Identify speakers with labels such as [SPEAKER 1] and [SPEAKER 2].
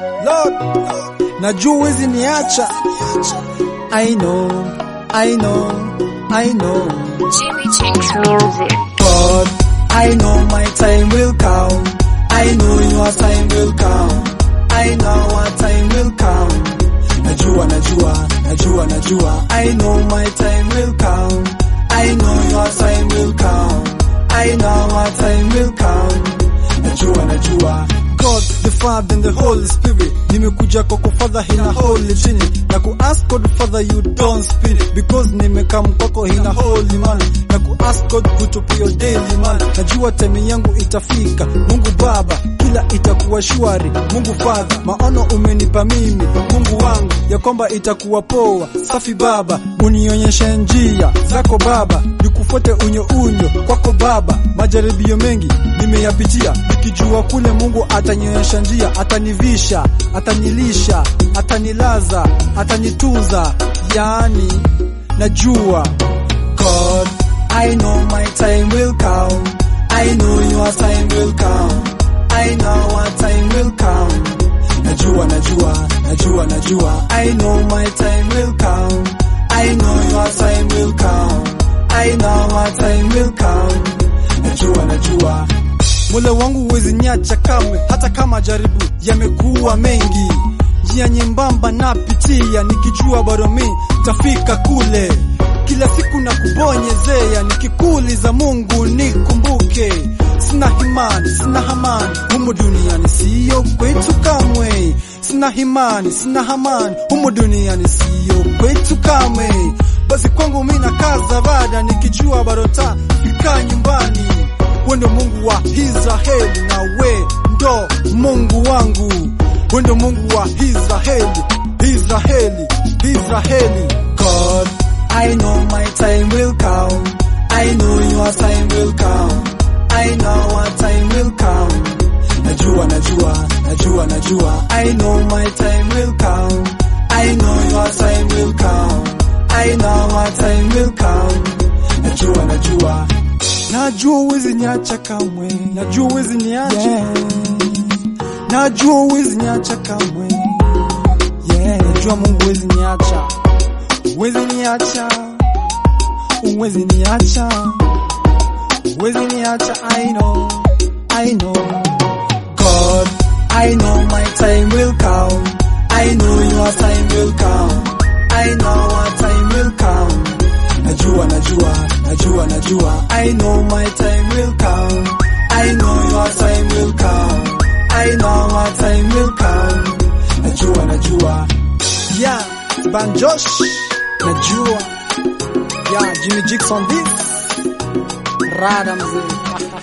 [SPEAKER 1] Lord, najua huwezi niacha. I know, I know, I know.
[SPEAKER 2] Jimmy Jinx Music.
[SPEAKER 1] God, I know my time will come. I know your time will come. I know what time will come. Najua, najua, najua, najua. I know my time will come. I know your time will come. I know what time will come. Najua, najua. God the Father and the Holy Spirit nimekuja kwako Father hina holy chini na ku ask God Father you don't spirit because nimekam kwako hina holy man na ku ask God kutupa your daily man najua time yangu itafika Mungu Baba kila itakuwa shwari Mungu Father maono umenipa mimi Mungu wangu ya kwamba itakuwa poa safi Baba unionyeshe njia zako Baba nikufuate unyo unyo kwako Baba majaribio mengi nimeyapitia nikijua kule Mungu atanionyesha njia atanivisha atanilisha atanilaza atanitunza yani najua God I know my time will come I know your time will come I know what time will come najua najua najua najua I know my time will come I know your time will come I know what time will come najua najua Mola wangu huwezi niacha kamwe, hata kama jaribu yamekuwa mengi. Njia nyembamba napitia, nikijua bado mi tafika kule. Kila siku na kubonyezea, nikikuuliza Mungu nikumbuke. Sina himani, sina hamani, humu duniani siyo kwetu kamwe. Sina himani, sina hamani, humu duniani siyo kwetu kamwe. Basi kwangu mi nakaza bada, nikijua bado tafika nyumbani we ndo Mungu wa Israeli na we ndo Mungu wangu, we ndo Mungu wa Israeli, Israeli, Israeli. God, I know my time will come, I know your time will come, I know what time will come. Najua, najua, najua, najua, I know my time will come, I know your time will come, I know what time will come. Najua, najua, Najua huwezi niacha kamwe, najua huwezi niacha yeah. Najua huwezi niacha kamwe yeah. Najua Mungu huwezi niacha, huwezi niacha, huwezi niacha, huwezi niacha. I know, I know God, I know my time will come, I know your time will come, I know what time will come. Najua, najua, najua, najua. I know my time will come. I know your time will come. I know what time will come. Najua, najua. Yeah, Banjosh. Najua. Yeah, Jimmy Jigs on this. Rada mzee.